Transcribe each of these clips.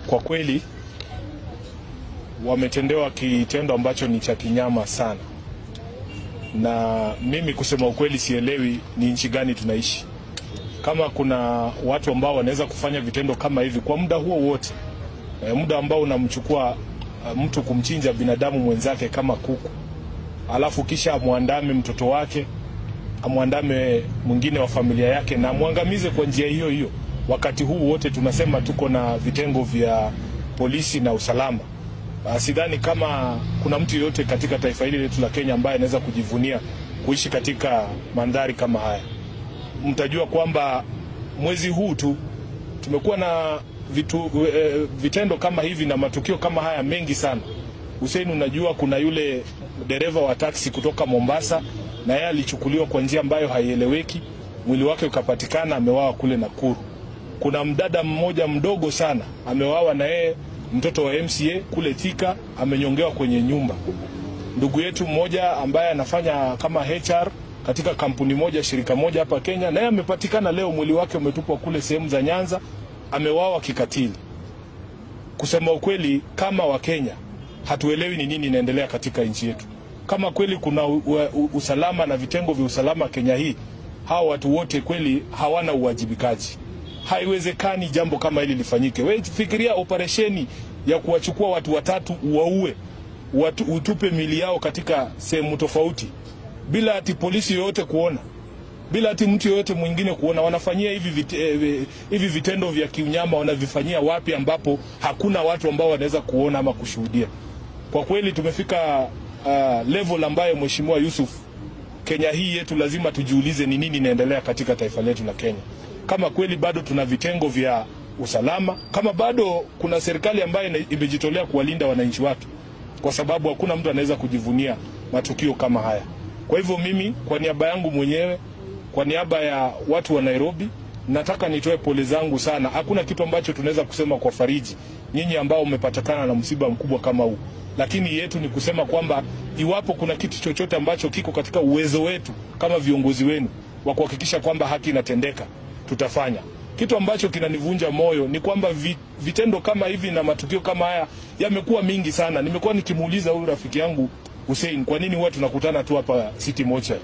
kwa kweli wametendewa kitendo ambacho ni cha kinyama sana, na mimi kusema ukweli sielewi ni nchi gani tunaishi, kama kuna watu ambao wanaweza kufanya vitendo kama hivi kwa muda huo wote, e, muda ambao unamchukua uh, mtu kumchinja binadamu mwenzake kama kuku, alafu kisha amwandame mtoto wake, amwandame mwingine wa familia yake na amwangamize kwa njia hiyo hiyo. Wakati huu wote tunasema tuko na vitengo vya polisi na usalama. Uh, sidhani kama kuna mtu yeyote katika taifa hili letu la Kenya ambaye anaweza kujivunia kuishi katika mandhari kama haya. Mtajua kwamba mwezi huu tu tumekuwa na vitu, e, vitendo kama hivi na matukio kama haya mengi sana. Hussein, unajua kuna yule dereva wa taksi kutoka Mombasa na yeye alichukuliwa kwa njia ambayo haieleweki, mwili wake ukapatikana amewawa kule Nakuru. Kuna mdada mmoja mdogo sana amewawa na yeye mtoto wa MCA kule Thika amenyongewa kwenye nyumba. Ndugu yetu mmoja ambaye anafanya kama HR katika kampuni moja shirika moja hapa Kenya, naye amepatikana leo, mwili wake umetupwa kule sehemu za Nyanza, amewawa kikatili. Kusema ukweli, kama Wakenya hatuelewi ni nini inaendelea katika nchi yetu. Kama kweli kuna u, u, usalama na vitengo vya usalama Kenya hii, hawa watu wote kweli hawana uwajibikaji. Haiwezekani jambo kama hili lifanyike. Wewe fikiria operesheni ya kuwachukua watu watatu uwaue, watu, utupe mili yao katika sehemu tofauti bila ati polisi yoyote kuona, bila ati mtu yoyote mwingine kuona. Wanafanyia hivi, vite, eh, hivi vitendo vya kiunyama wanavifanyia wapi ambapo hakuna watu ambao wanaweza kuona ama kushuhudia? Kwa kweli tumefika uh, level ambayo Mheshimiwa Yusuf, Kenya hii yetu lazima tujiulize ni nini inaendelea katika taifa letu la Kenya kama kweli bado tuna vitengo vya usalama, kama bado kuna serikali ambayo imejitolea kuwalinda wananchi wake, kwa sababu hakuna mtu anaweza kujivunia matukio kama haya. Kwa hivyo mimi, kwa niaba yangu mwenyewe, kwa niaba ya watu wa Nairobi, nataka nitoe pole zangu sana. Hakuna kitu ambacho tunaweza kusema kwa fariji nyinyi ambao mmepatikana na msiba mkubwa kama huu, lakini yetu ni kusema kwamba iwapo kuna kitu chochote ambacho kiko katika uwezo wetu kama viongozi wenu wa kuhakikisha kwamba haki inatendeka tutafanya. Kitu ambacho kinanivunja moyo ni kwamba vitendo kama hivi na matukio kama haya yamekuwa mingi sana. Nimekuwa nikimuuliza huyu rafiki yangu Hussein, kwa nini huwa tunakutana tu hapa City Mortuary?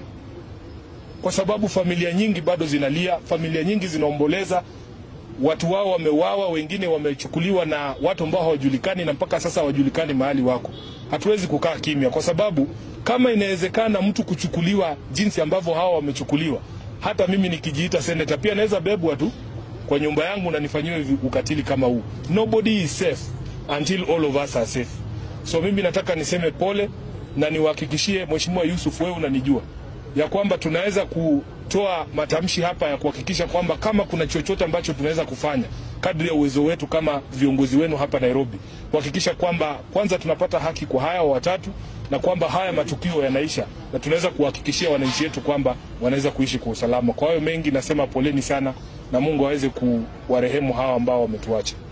Kwa sababu familia nyingi bado zinalia, familia nyingi zinaomboleza, watu wao wameuawa, wengine wamechukuliwa na watu ambao hawajulikani na mpaka sasa hawajulikani mahali wako. Hatuwezi kukaa kimya, kwa sababu kama inawezekana mtu kuchukuliwa jinsi ambavyo hawa wamechukuliwa hata mimi nikijiita seneta pia naweza bebwa tu kwa nyumba yangu na nifanyiwe ukatili kama huu. Nobody is safe until all of us are safe. So mimi nataka niseme pole na niwahakikishie Mheshimiwa Yusuf, wewe unanijua ya kwamba tunaweza kutoa matamshi hapa ya kuhakikisha kwamba kama kuna chochote ambacho tunaweza kufanya kadri ya uwezo wetu kama viongozi wenu hapa Nairobi, kuhakikisha kwamba kwanza tunapata haki kwa haya watatu na kwamba haya matukio yanaisha na tunaweza kuhakikishia wananchi wetu kwamba wanaweza kuishi kwa usalama. Kwa hayo mengi nasema poleni sana na Mungu aweze kuwarehemu hawa ambao wametuacha.